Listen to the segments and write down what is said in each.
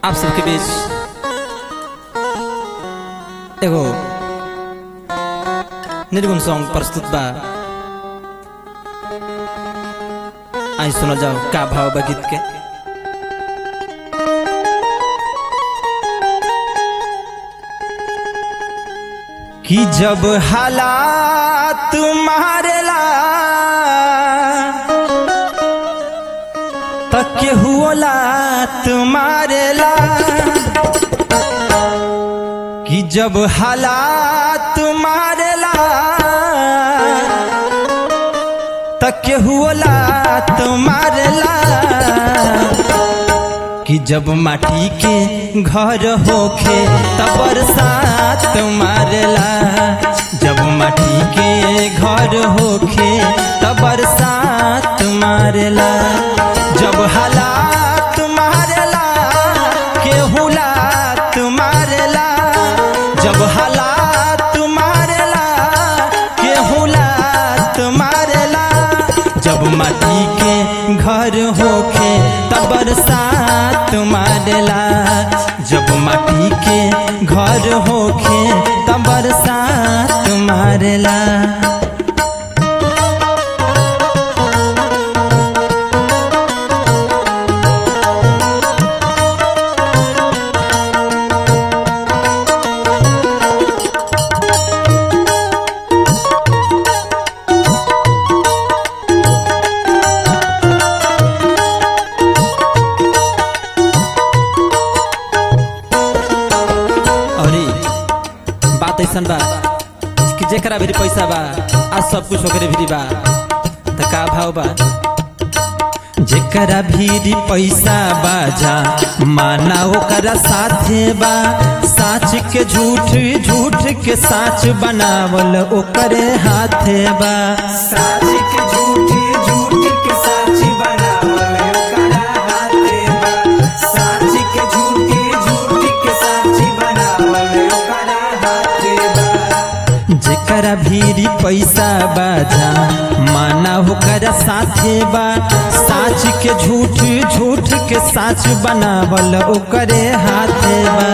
आप सबके बीच एगो निर्गुण सॉन्ग प्रस्तुत बा आई सुनल जाओ का भाव बा गीत के कि जब हालात मारेला तक हुला तुम्हारेला कि जब हालात मारेला तक हुला तुम्हारेला कि जब माटी के घर होखे तब बरसात मारेला जब माटी के घर होखे तब बरसात मारेला जब हालात मारेला केहू लात मारेला जब हालात मारेला केहू लात मारेला जब माटी के घर होखे तब बरसात मारेला जब माटी के घर होखे तब बरसात मारेला अरे बात ऐसा बा कि जेकरा भी पैसा बा आज सब कुछ ओकरे भी बा त का भाव बा जेकरा भी पैसा बाजा माना ओकरा साथे बा साच के झूठ झूठ के साच बनावल ओकरे हाथे बा साच के झूठी झूठी के साच बनावल ओकरा हाथे बा साच के झूठी झूठी के साच बनावल ओकरा हाथे बा जेकरा भीरी पैसा बाजा माना होकर साथे बा साच के झूठ झूठ के साच बनावल ओकरे हाथे बा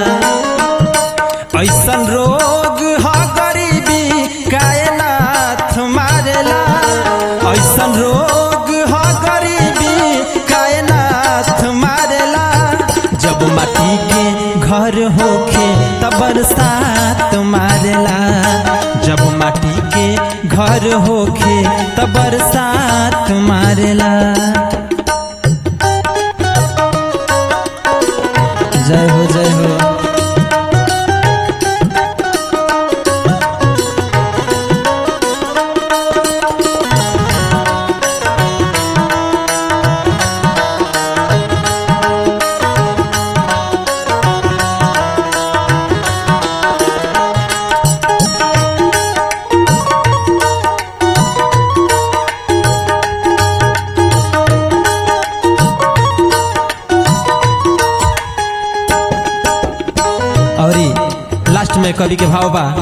ऐसन रोग ह गरीबी कायनाथ मारेला ऐसन रोग ह गरीबी कायनाथ मारेला जब माटी के घर होखे तब बरसात मारेला जब माटी के घर होखे तब बरसात मारेला जय हो जय हो और लास्ट में कवि के भाव बा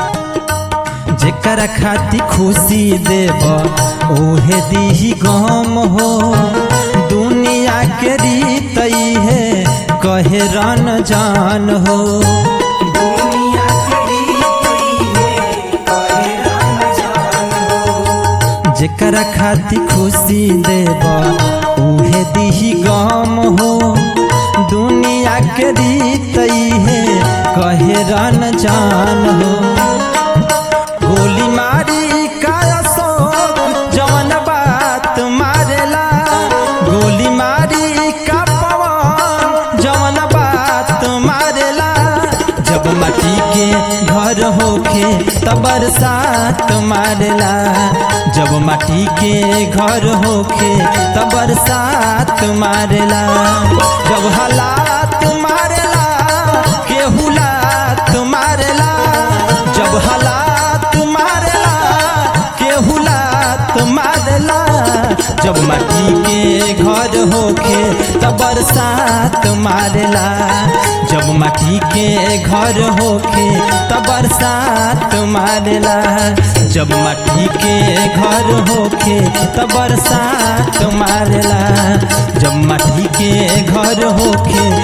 जेकर खाती खुशी देब ओहे दीही गम हो दुनिया के रीत है कहे रन जान हो दुनिया की रीत है कहे राम जान हो जेकर खाती खुशी देब ओहे दीही गम हो दुनिया के रीत है कहे रन जान हो गोली मारी काया सो जवन बात मारेला गोली मारी का पवन जवन बात मारेला जब माटी के घर होखे तब बरसात मारेला जब माटी के घर होखे तब बरसात मारेला जब हालात मारेला केहू लात मारेला जब हालात मारेला केहू लात मारेला जब माटी के घर होखे तब बरसात मारेला जब माटी के घर होखे तब बरसात मारेला जब माटी के घर होखे तब बरसात मारेला जब माटी के घर होखे